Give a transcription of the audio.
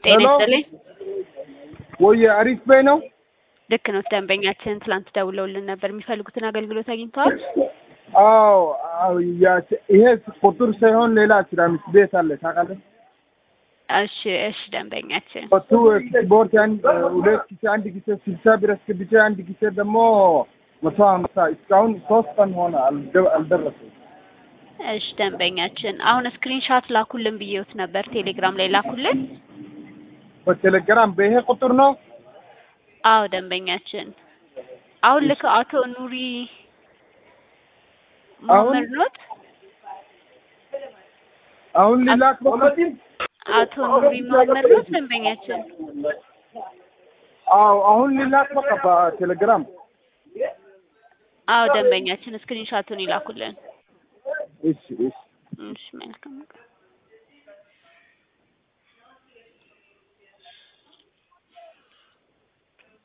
ጤና ሄሎ። ይስጥልኝ። ወይ አሪፍ በይ ነው። ልክ ነው። ደንበኛችን ትላንት ደውለውልን ነበር። የሚፈልጉትን አገልግሎት አግኝተዋል? አዎ አዎ፣ ያ- ይሄ ቁጥር ሳይሆን ሌላ አስራ አምስት ቤት አለ ታውቃለህ? እሺ እሺ። ደንበኛችን ቱ ስፖርት አንድ ሁለት ጊዜ አንድ ጊዜ ስልሳ ብር አስገብቼ አንድ ጊዜ ደግሞ መቶ ሀምሳ እስካሁን ሶስት ቀን ሆነ አልደ- አልደረሰም። እሺ ደንበኛችን አሁን ስክሪንሻት ላኩልን ብዬዎት ነበር። ቴሌግራም ላይ ላኩልን። በቴሌግራም በይሄ ቁጥር ነው። አዎ ደንበኛችን አሁን ልክ አቶ ኑሪ አሁን- መሀመድ ኖት? አሁን ሊላክ በቃ አቶ ኑሪ መሀመድ ኖት ደንበኛችን? አዎ አሁን ሊላክ በቃ በቴሌግራም አዎ ደንበኛችን ስክሪንሻቱን ይላኩልን። እሺ እሺ እሺ መልካም